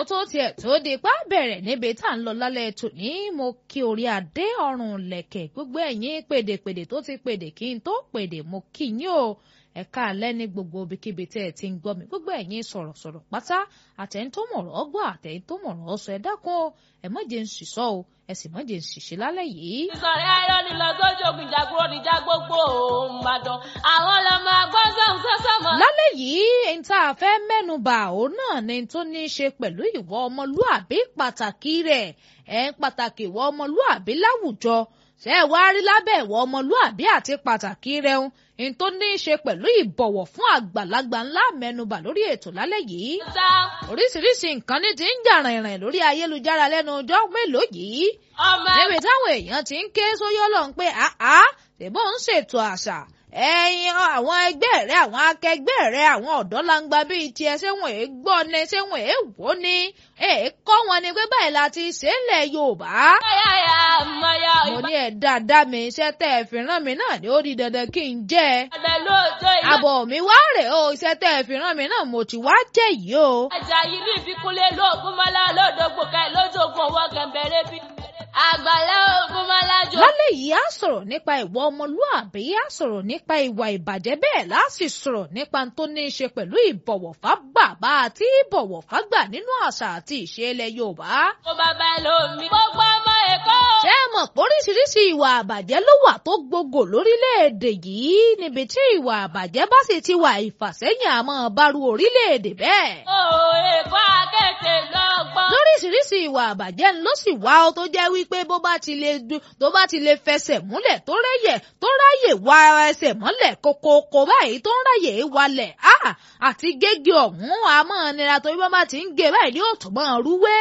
tó tiẹ̀ tó di pa bẹ̀rẹ̀ níbi tá à ń lọ lálẹ́ tòní mo kí orí adé ọrùn lẹ̀kẹ̀ gbogbo ẹ̀yin pèdèpèdè tó ti pèdè kí n tó pèdè mo kí yín o ẹ̀ka alẹ́ ní gbogbo ibikíbi tẹ́ ẹ ti ń gbọ́ mi gbogbo ẹ̀yin sọ̀rọ̀sọ̀rọ̀ pátá àtẹ̀yìn tó mọ̀rọ̀ ọgbọ́ àtẹ̀yìn tó mọ̀rọ̀ ọsọ ẹ dákun o ẹ má jẹ́ ń ṣìṣọ́ o ẹ sì má jẹ́ ń ṣìṣe lálẹ́ yìí. ìsọ̀rí ayọ̀ ni lọ sójú ogun ìjàgbọ́n níjà gbogbo òun Ìbàdàn àwọn ọlọ́mọ agbọ́sọ̀hún sọ́sọ́ mọ́. lálẹ́ yìí ẹni tá a fẹ́ mẹ́nu bà òun náà ni tó ní í ṣe pẹ̀lú ìwọ ọmọlúàbí pàtàkì rẹ̀ ẹ̀ ń pàtàkì ìwọ ọmọlúàbí láwùjọ ṣé ẹ wá rí lábẹ́ ìwọ ọmọlúàbí àti pàtàkì rẹ̀ ń ní tó ní í ṣe pẹ̀lú ìbọ̀wọ̀ fún àgbàlagbà ńlá mẹ́nubà lórí ètò lálẹ́ yìí. sá oríṣiríṣi nǹkan ní ti ń jà rìnrìn lórí ayélujára lẹ́nu ọjọ́ mélòó yìí. ọmọ níbi táwọn èèyàn ti ń ké sóyọ́ lọ pé àá ṣèbó ń ṣètò àṣà ẹ̀yin àwọn ẹgbẹ́ rẹ àwọn akẹgbẹ́ rẹ àwọn ọ̀dọ́ langba bíi tiẹ̀ ṣé wọn èé gbọ́ ni ṣé wọn èé wò ni èé kọ́ wọn ni pé báyìí la ti ṣe é lẹ̀ Yorùbá yáyà mọ̀yà mo ní ẹ̀ dáadáa mi iṣẹ́ tẹ́ ẹ fi rán mi náà ni ó di dandan kí n jẹ́ ẹ. ìbàdàn lóòjọ́ ìlú àbọ̀ mi wá rè o iṣẹ́ tẹ́ ẹ fi rán mi náà mo ti wá jẹ́ yìí o. ẹja yìí ní ìfikúnlé lóògùn mọ́lá lóòdògbò ká lójoogun owó kẹ̀mbẹ̀rẹ̀ bí àgbàlá ògùn mọ́lá jọ. lálẹ́ yìí á sọ̀rọ̀ nípa ìwà ọmọlúàbí á sọ̀rọ̀ nípa ìwà ìbàjẹ́ bẹ́ẹ̀ láti sọ̀rọ̀ nípa tó ní í ṣe pẹ̀lú ìbọ̀wọ̀ fágbà bá àti ìbọ̀wọ̀ fágbà nínú àṣà àti ìṣe ilẹ̀ Yorùbá. mo bàbá lómi. gbogbo ọmọ èkó. ṣé ẹ mọ̀ pé oríṣiríṣi ìwà àbàjẹ́ ló wà tó gbogbo lórílẹ̀‐èdè yìí níbi tí ìwà àbàjẹ́ bá sì ti wà ìfàsẹ́yìn àmọ́ bárú orílẹ̀‐èdè bẹ́ẹ̀. o èkó akẹ́kẹ́ lọ́gbọ́n. lóríṣiríṣi ìwà àbàjẹ́ ló sì wá ọ tó jẹ́ wípé bó bá ti lè du tó bá ti lè fẹsẹ̀ múlẹ̀ tó rẹ́yẹ̀ tó ráyè wá ẹsẹ̀ mọ́lẹ̀ kókókó báyìí tó ń ráyè wálẹ̀ á àti gégé ọ̀hún àmọ́ nira torí bá bá ti ń gé báyìí yóò tún mọ́ rúwé.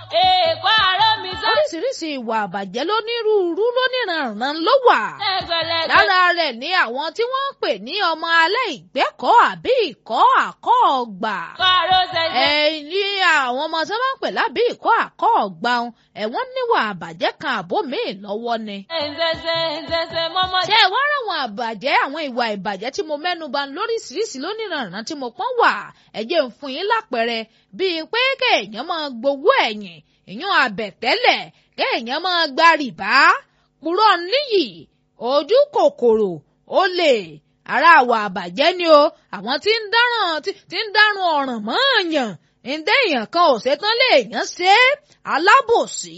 èkó àárọ̀ mi sọ. oríṣiríṣi ìwà àbàjẹ́ lónírúurú lóníranran ló wà. ẹgbẹ̀lẹ́gbẹ̀. lára rẹ̀ ni àwọn tí wọ́n ń pè ní ọmọ alẹ́ ìgbẹ́kọ̀ọ́ àbí ìkọ́ àkọ́ ọgbà kọ́rọ́ ṣẹ̀ṣẹ̀. ẹ̀yin àwọn ọmọ tí wọ́n ń pè lábí ìkọ́ àkọ́ ọgbà ọ̀hún ẹ̀wọ̀n níwà àbàjẹ́ kan àbó míì lọ́wọ́ ni. ẹ̀ǹṣẹ̀ṣẹ̀ ẹ̀ǹṣẹ̀ṣẹ̀ mọ́mọ́. ṣé ẹ wá ráwọn àbàjẹ́ àwọn ìwà ìbàjẹ́ tí mo mẹ́nu bà lóríṣiríṣi lóníranran tí mo pọ́n wà ẹ jẹ́ ń fún yín lápẹẹrẹ bíi pé kéèyàn máa gbowó ẹ̀yìn ìyún àbẹ̀tẹ́lẹ̀ kéèyàn máa gba rìbá purọ́ níyì ojú kòkòrò olè ara àwọ̀ àbàjẹ́ ni o àwọn tí ń dáràn tí ń dáràn ọ̀ràn mọ́ọ̀yàn ǹdẹ́yàn kan ò ṣetán léèyàn ṣe é alábòsí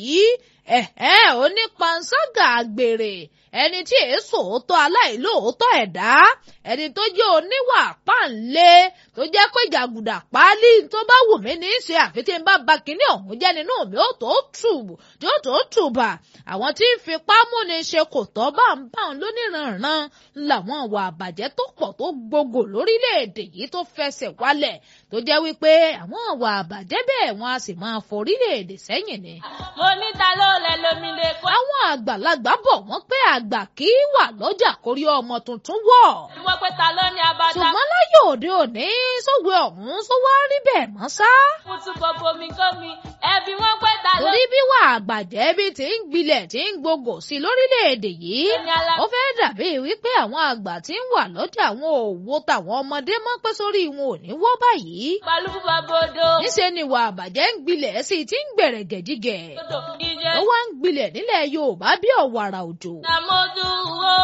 ẹ̀hẹ́ onípanṣágà àgbèrè ẹni tí èso òótọ́ aláìlóòótọ́ ẹ̀dá ẹni tó jẹ́ oníwà páńlé tó jẹ́ pé jàgùdà páálí tó bá wù mí ní í ṣe àfi tí n bá ba kínní ọ̀hún jẹ́ nínú mi ó tó tù tí ó tó tù bà àwọn tí ń fipá múni ṣe kò tọ́ bá ń bá ń lóníranran làwọn ìwà àbàjẹ́ tó pọ̀ tó gbogbo lórílẹ̀‐èdè yìí tó fẹsẹ̀ wálẹ̀ tó jẹ́ wípé àwọn ìwà àbàjẹ́ bẹ́ẹ̀ wọ́n á sì máa forílẹ̀‐èdè sẹ́yìn ni. mo ní ta ló lẹ lómi lè kó. àwọn àgbàlagbà bọ̀ wọ́n pé àgbà kì í wà lọ́jà kórí ọmọ tuntun wọ̀. wọ́n pé ta ló ní abata. ṣùgbọ́n láyé òde òní sówe ọ̀hún só wá rí bẹ́ẹ̀ mọ́ sá. mo tún bọ bomi gómi ẹbí wọ́n pé ta ló. torí bí wà àgbàjẹ́ bí ti ń gbilẹ̀ tí ń gbogbo sí lórílẹ̀‐èdè yìí Ẹni alá- ó fẹ́ dàbí wípé àwọn àgbà tí ń wà lọ́jà àwọn òwò tàwọn ọmọdé mọ́ pé sórí wọn ò ní wọ́ báyìí. balùwù bàbòdò. níṣẹ́ ni wà àbàjẹ́ ń gbilẹ̀ sí ti ń gbẹ̀rẹ̀ gẹ̀jígẹ̀. odò ìjẹ. ó wá ń gbilẹ̀ nílẹ̀ Yorùbá bí ọ̀wàrà òjò. nàmọ́dù wo.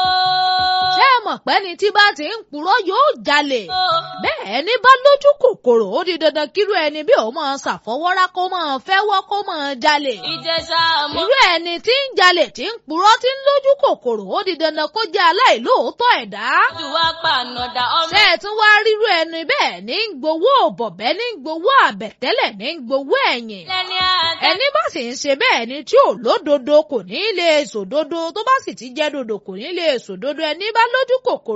ṣé ẹ mọ̀ pé ni tí bá ti ń purọ́ yóò jalè. o. bẹ́ẹ̀ ni bá lójú kòkòrò ó di dandan kírú ẹni bí òun máa ṣàfọwọ́rá kó máa fẹ́wọ́ kó máa jalè. ìjẹsà mọ́. irú ẹni tí ń jalè tí ń purọ́ tí ń lójú kòkòrò ó di dandan kó jẹ́ aláìlóòótọ́ ẹ̀dá. jù wá pa ànàdà ọmọ. ṣé ẹ tún wá rírú ẹni bẹ́ẹ̀ ní ń gbowó bọ̀bẹ́ ní ń gbowó àbẹ̀tẹ́lẹ̀ ní ń gbowó ẹ̀yìn. lẹ́ni àtẹ. ẹni bá sì ń ṣe bẹ́ẹ̀ ni tí ò lódodo kò ní lè sòdodo tó bá sì ti jẹ́ dodo kò ní lè sòdodo ẹni bá lójú kòkòrò